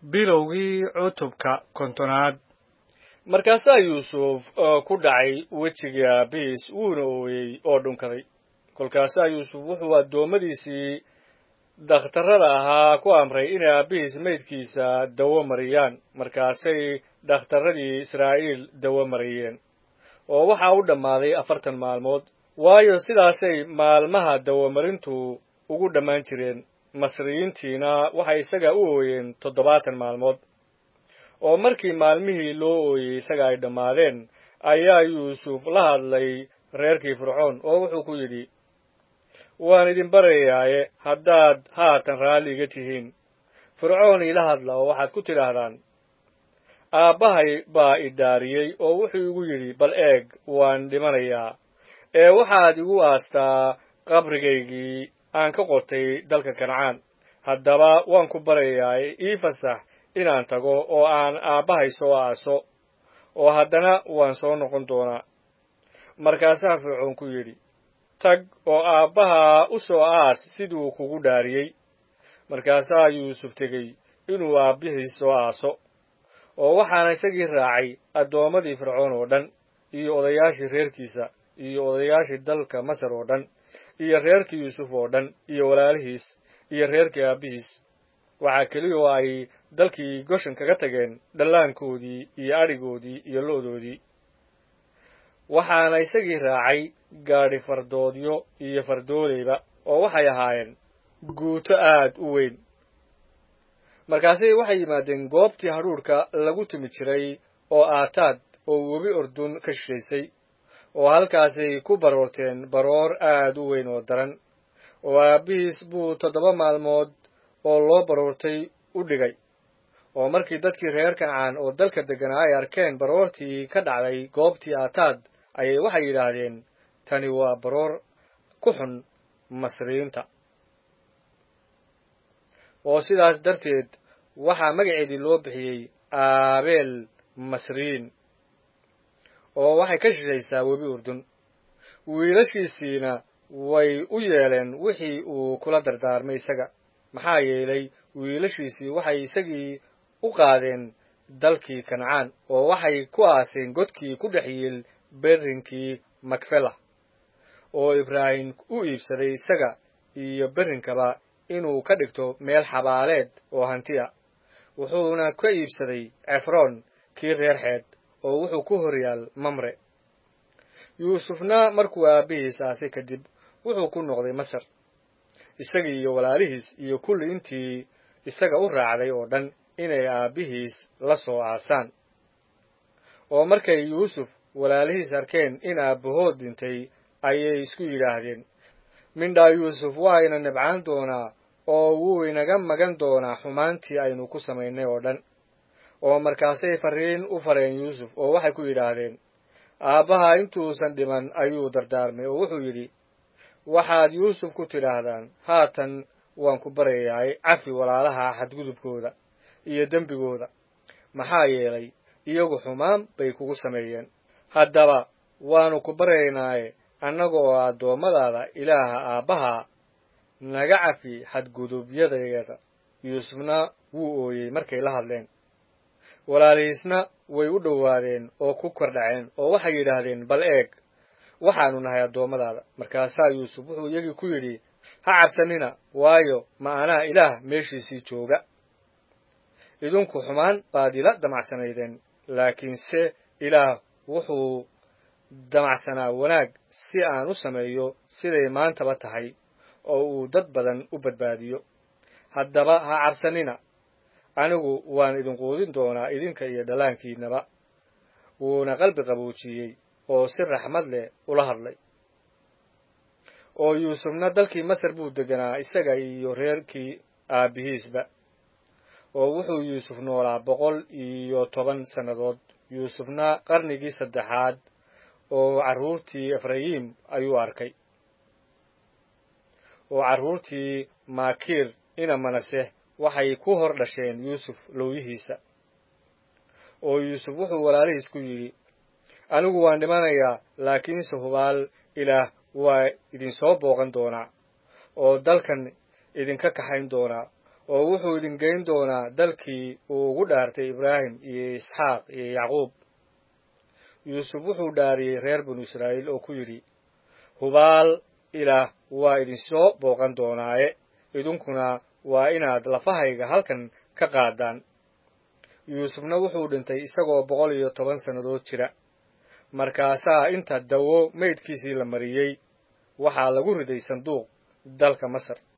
bilowgii cutubka kontonaad markaasaa yuusuf ku dhacay wejigii aabihiis wuuna ooyey oo dhunkaday kolkaasaa yuusuf wuxuu addoommadiisii dhakhtarrada ahaa ku amray inay aabbihiis maydkiisa dawo mariyaan markaasay dhakhtarradii israa'iil dawo mariyeen oo waxaa u dhammaaday afartan maalmood waayo sidaasay maalmaha dawamarintu ugu dhammaan jireen masriyiintiina waxay isaga u ooyeen toddobaatan maalmood oo markii maalmihii loo ooyey isaga ay dhammaadeen ayaa yuusuf la hadlay reerkii fircoon oo wuxuu ku yidhi waan idin barayaaye haddaad haatan raalli iga tihiin fircoon iila hadla oo waxaad ku tidhaahdaan aabbahay baa i dhaariyey oo wuxuu igu yidhi bal eeg waan dhimanayaa ee waxaad igu aastaa qabrigaygii aan ka qotay dalka kancaan haddaba waan ku barayaaye ii fasax inaan tago oo aan aabbahay soo aaso oo haddana waan soo noqon doonaa markaasaa fircoon ku yidhi tag oo aabbaha u soo aas siduu kugu dhaariyey markaasaa yuusuf tegey inuu aabbihiis soo aaso oo waxaana isagii raacay addoommadii fircoon oo dhan iyo odayaashii reerkiisa iyo odayaashii dalka masar oo dhan iyo reerkii yuusuf oo dhan iyo walaalihiis iyo reerkii aabbihiis waxaa keliya oo ay dalkii goshan kaga tageen dhallaankoodii iyo adhigoodii iyo lo'doodii waxaana isagii raacay gaadhi fardoodyo iyo fardooleyba oo waxay ahaayeen guuto aad u weyn markaasi waxay yimaadeen goobtii hadhuudhka lagu tumi jiray oo aataad oo webi ordun ka shishaysay oo halkaasay ku baroorteen baroor aad u weyn oo daran oo aabbihiis buu toddoba maalmood oo loo baroortay u dhigay oo markii dadkii reer kancaan oo dalka degganaa ay arkeen baroortii ka dhacday goobtii aataad ayay waxay yidhaahdeen tani waa baroor ku xun masriyiinta oo sidaas darteed waxaa magaceedii loo bixiyey aabeel masriyiin oo waxay ka shishaysaa webi urdun wiilashiisiina way u yeeleen wixii uu kula dardaarmay isaga maxaa yeelay wiilashiisii waxay isagii u qaadeen dalkii kancaan oo waxay ku aaseen godkii ku dhex yiil berrinkii makfela oo ibraahim u iibsaday isaga iyo berrinkaba inuu ka dhigto meel xabaaleed oo hantiya wuxuuna ka iibsaday cefroon kii reer xeed oo wuxuu ku horyaal mamre yuusufna markuu aabbihiis aasay kadib wuxuu ku noqday masar isagii iyo walaalihiis iyo kulli intii isaga u raacday oo dhan inay aabbihiis la soo aasaan oo markay yuusuf walaalihiis arkeen in aabbahood dhintay ayay isku yidhaahdeen mindhaa yuusuf waa ina nibcaan doonaa oo wuu inaga magan doonaa xumaantii aynu ku samaynay oo dhan oo markaasay farriin u fareen yuusuf oo waxay ku yidhaahdeen aabbaha intuusan dhiman ayuu dardaarmay oo wuxuu yidhi waxaad yuusuf ku tidhaahdaan haatan waan ku baryayaay cafi walaalaha xadgudubkooda iyo dembigooda maxaa yeelay iyagu xumaan bay kugu sameeyeen haddaba waannu ku baryaynaaye annaga oo addoommadaada ilaaha aabbaha naga cafi xadgudubyadaeeda yuusufna wuu ooyey markay la hadleen walaalihiisna way u dhowaadeen oo ku kordhaceen oo waxay yidhaahdeen bal eeg waxaannu nahay addoommadaada markaasaa yuusuf wuxuu iyagii ku yidhi ha cabsanina waayo ma anaa ilaah meeshiisii jooga idinku xumaan baad ila damacsanaydeen laakiinse ilaah wuxuu damacsanaa wanaag si aan u sameeyo siday maantaba tahay oo uu dad badan u badbaadiyo haddaba ha cabsanina anigu waan idin quudin doonaa idinka iyo dhallaankiinnaba wuuna qalbi qaboojiyey oo si raxmad leh ula hadlay oo yuusufna dalkii masar buu deganaa isaga iyo reerkii aabbihiisba oo wuxuu yuusuf noolaa boqol iyo toban sannadood yuusufna qarnigii saddexaad oo carruurtii efrayiim ayuu arkay oo carruurtii maakiir ina manase waxay ku hor dhasheen yuusuf lowyihiisa oo yuusuf wuxuu walaalihiis ku yidhi anigu waan dhimanayaa laakiinse hubaal ilaah waa idinsoo booqan doonaa oo dalkan idinka kaxayn doonaa oo wuxuu idin geyn doonaa dalkii uu ugu dhaartay ibraahim iyo isxaaq iyo yacquub yuusuf wuxuu dhaariyey reer binu israa'iil oo ku yidhi hubaal ilaah waa idinsoo booqan doonaaye idinkuna waa inaad lafahayga halkan ka qaadaan yuusufna wuxuu dhintay isagoo boqol iyo toban sannadood jira markaasaa inta dawo maydkiisii la mariyey waxaa lagu riday sanduuq dalka masar